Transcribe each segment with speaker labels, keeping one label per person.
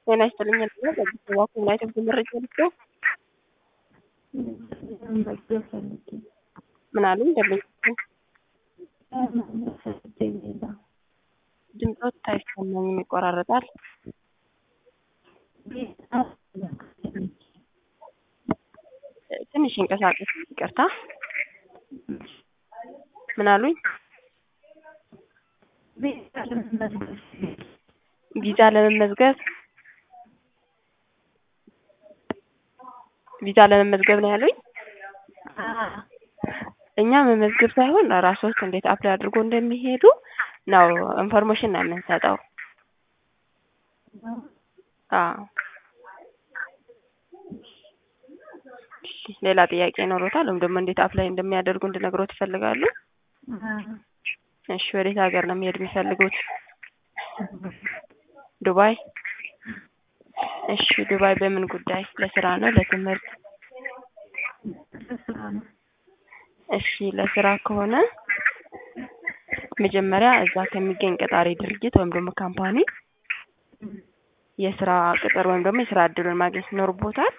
Speaker 1: ጤና ይስጥልኝ እና በአዲስ አበባ ኮሙናይት መረጃ ልስጠው።
Speaker 2: መዝገብ ፈልጌ
Speaker 1: ምን አሉኝ? ደንበኞችን
Speaker 2: ፈልጌ ሌላ
Speaker 1: ድምፆት አይሰማኝም፣ ይቆራረጣል። ትንሽ ይንቀሳቀስ። ይቅርታ። ምን አሉኝ? ቪዛ ለመመዝገብ ቪዛ ለመመዝገብ ነው ያሉኝ። እኛ መመዝገብ ሳይሆን ራስዎት እንዴት አፕላይ አድርጎ እንደሚሄዱ ነው ኢንፎርሜሽን ነው የምንሰጠው። አዎ። እሺ፣ ሌላ ጥያቄ ይኖሮታል ወይም ደግሞ እንዴት አፕላይ እንደሚያደርጉ እንድነግሮት ይፈልጋሉ? እሺ፣ ወዴት ሀገር ነው መሄድ የሚፈልጉት? ዱባይ። እሺ፣ ዱባይ በምን ጉዳይ? ለስራ ነው ለትምህርት? እሺ፣ ለስራ ከሆነ መጀመሪያ እዛ ከሚገኝ ቀጣሪ ድርጅት ወይም ደግሞ ካምፓኒ የስራ ቅጥር ወይም ደግሞ የስራ እድሉን ማግኘት ይኖርቦታል።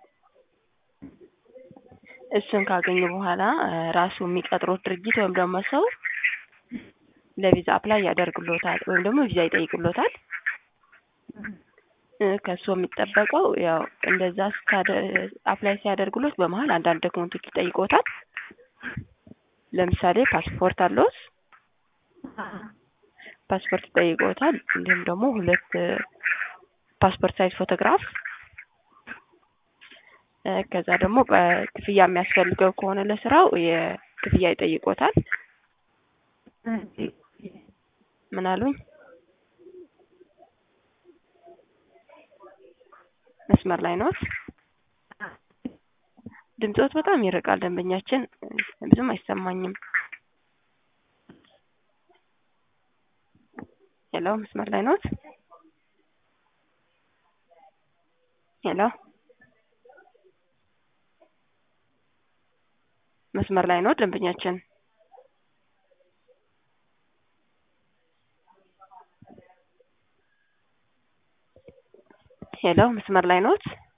Speaker 1: እሱን ካገኙ በኋላ ራሱ የሚቀጥሩት ድርጅት ወይም ደግሞ ሰው ለቪዛ አፕላይ ያደርግሎታል ወይም ደግሞ ቪዛ ይጠይቅሎታል። ከሱ የሚጠበቀው ያው እንደዛ አፕላይ ሲያደርግሎት በመሀል አንዳንድ ዶክመንቶች ይጠይቆታል። ለምሳሌ ፓስፖርት አለዎት? ፓስፖርት ይጠይቆታል። እንዲሁም ደግሞ ሁለት ፓስፖርት ሳይዝ ፎቶግራፍ ከዛ ደግሞ ክፍያ የሚያስፈልገው ከሆነ ለስራው የክፍያ ይጠይቆታል። ምን አሉኝ? መስመር ላይ ነዎት? ድምፅዎት በጣም ይርቃል። ደንበኛችን ብዙም አይሰማኝም። ሄሎ፣ መስመር ላይ ነዎት? ሄሎ፣ መስመር ላይ ነዎት? ደንበኛችን ሄሎ፣ መስመር ላይ ነዎት?